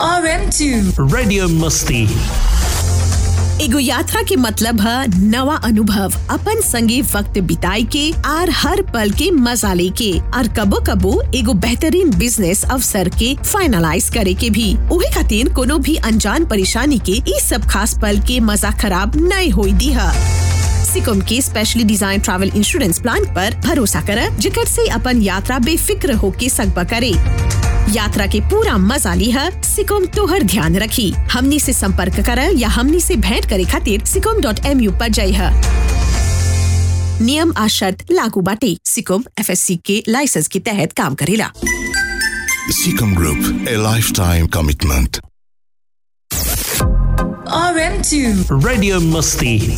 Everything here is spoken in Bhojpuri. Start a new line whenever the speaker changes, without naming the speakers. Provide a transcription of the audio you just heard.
RM2
Radio Musti.
एगो यात्रा के मतलब है नवा अनुभव अपन संगे वक्त बिताए के आर हर पल के मजा लेके और कबो कबो एगो बेहतरीन बिजनेस अवसर के फाइनलाइज करे के भी उहे खातिर कोनो भी अनजान परेशानी के ई सब खास पल के मजा खराब नहीं होई दी है सिकुम के specially design travel insurance plan पर भरोसा कर जिकर से अपन यात्रा बेफिक्र होके सकबा करे यात्रा के पूरा मजा ली है सिकुम तोहर ध्यान रखी हमनी से संपर्क कर या हमनी से भेंट करे खातिर सिकुम डॉट एम यू पर जाई है नियम आ शर्त लागू बाटे सिकुम एफ के लाइसेंस के तहत काम करेला
Seacom Group, a lifetime commitment.
RM2
Radio Musti.